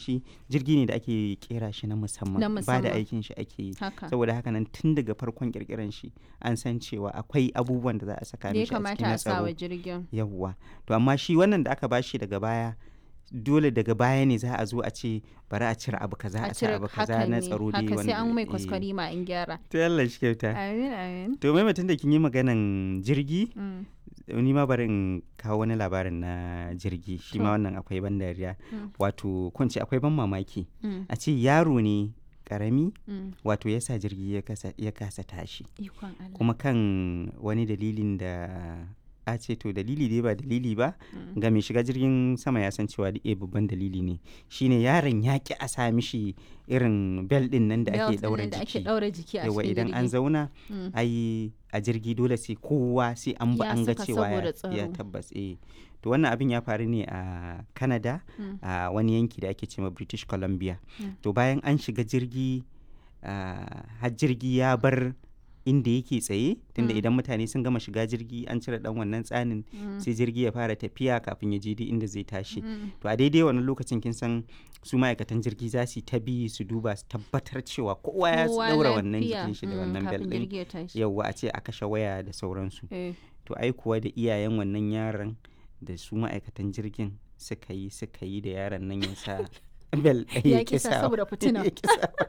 shi jirgi ne da ake kera shi na musamman Na ba da musamman. aikin shi ake yi haka saboda haka nan tun daga farkon kirkiran shi an san cewa akwai abubuwan da za a saka da ya mishi a cikin kamata na a sa wa tsaro jirgin yawwa to amma shi wannan da aka bashi daga baya dole daga baya ne za a zo a ce bari a cire abu kaza a cire abu kaza hakan na ne tsaro dai haka sai an mai eh. kwaskwari ma in gyara to Allah shi kyauta amin amin to mai mutum da kin yi maganan jirgi Mm, ni ma bari in kawo wani labarin na jirgi shi ma To. wannan akwai ban dariya Mm. wato kun ce akwai ban mamaki mm, a ce yaro ne karami mm. wato ya sa jirgi ya kasa, ya kasa tashi ikon Allah kuma kan wani dalilin da a ce to dalili dai ba dalili ba Mm. ga mai shiga jirgin sama ya san cewa eh babban dalili ne shine yaron ya ki a sa mishi irin bel din nan da Belt ake ɗin daura nan da ake jiki daura jiki a yawa cikin idan an jirgi zauna Mm. ai a jirgi dole sai kowa sai an ba Ya an ga saka cewa ya- saboda ya tsaro. tabbas eh to wannan abin ya faru ne a canada Mm. a wani yanki da ake cewa british columbia Mm. to bayan an shiga jirgi ah, har jirgi ya bar inda yake tsaye tunda Mm. idan mutane sun gama shiga jirgi an cire dan wannan tsanin Mm. sai jirgi ya fara tafiya kafin ya je duk inda zai tashi Mm. to a daidai wannan lokacin kin san su ma'aikatan jirgi za su yi ta bi su duba su tabbatar cewa kowa ya Kowa daura wannan lafiya. jikin shi da Mm, wannan bel kafin din jirgi ya tashi yauwa a ce a kashe waya da sauransu Eh, to ai kuwa da iyayen wannan yaron da su ma'aikatan jirgin suka yi suka yi da yaron nan ya sa bel ɗaya ya ya kisa kisa saboda fitina ya ƙi sawa.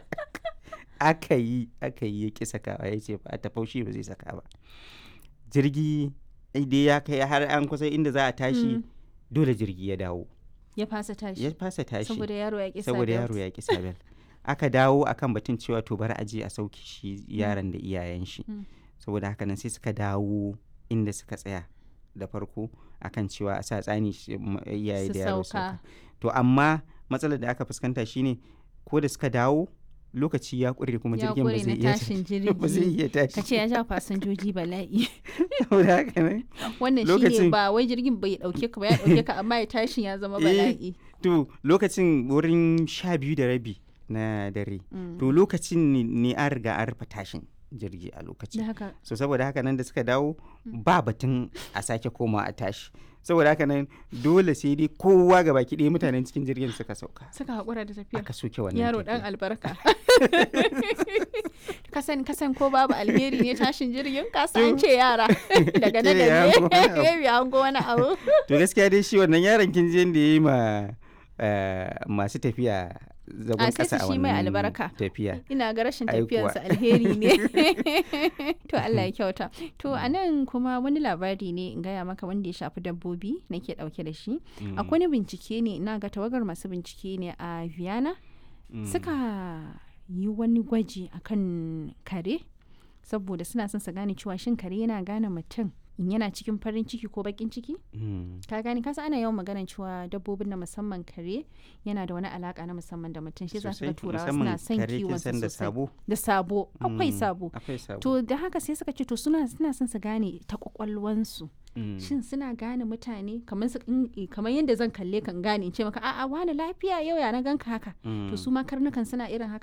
aka yi aka yi ya ƙi sakawa ya ce ba ta faushi ba zai saka ba jirgi dai ya kai har an kusa inda za a tashi Mm. dole jirgi ya dawo ya fasa tashi ya fasa tashi saboda yaro ya kisa saboda yaro ya ƙi sabel aka dawo akan batun cewa to bari a je a sauke shi yaron da iyayen shi Mm. saboda haka nan sai suka dawo inda suka tsaya da farko akan cewa a sa tsani shi- m- iyaye Su da yaro su sauka. sauka to amma matsalar da aka fuskanta shine ko da suka dawo lokaci ya ƙure kuma ya jirgin ba kure zai na iya tashin ba zai jirgi iya tashi ka ce ya ja fasinjoji bala'i saboda haka nan wannan shine Lokacin- ba wai jirgin bai dauke ka ba ya dauke ka amma ya tashin ya zama Eh, bala'i to lokacin wurin sha biyu da rabi na dare Mm. to lokacin ne- ne an riga an rufe tashin jirgi a lokacin da haka so saboda haka nan da suka dawo ba batun a sake koma a tashi saboda haka nan dole sai dai kowa ga baki ɗaya mutanen cikin jirgin suka sauka suka haƙura da tafiya aka soke wannan yaro dan tafiya. albarka kasan kasan ko babu alheri ne tashin jirgin kasa an ce yara daga nan Ce ya hango wani abu. da ne ya hango wani abu to gaskiya dai shi wannan yaron kin je da ya yi ma eh, masu tafiya zagon A, sai kasa su a shi mai wannan albarka. tafiya ina ga rashin Ai kuwa. tafiyarsa alheri ne to Allah ya kyauta to a nan kuma wani labari ne in gaya maka wanda ya shafi dabbobi nake dauke da shi Mm, akwai wani bincike ne ina ga tawagar masu bincike ne a Vienna mm. suka yi wani gwaji akan kare saboda suna son su gane cewa shin kare yana gane mutum in yana cikin farin ciki ko bakin ciki Mm, ka gane kasa ana yawan maganar cewa dabbobin na musamman kare yana da wani alaka na musamman da mutum shi za su ga sosai, turawa musamman suna son kare kin kiwon san da sosai sabo da sabo akwai Mm, sabo akwai sabo to da haka sai suka ce to suna suna son su gane ta kwakwalwansu Mm. shin suna gane mutane kamar su in- kamar yadda zan kalle kan gane in ce maka a'a wani lafiya yau ya na ganka haka to Mm. su ma karnukan suna irin haka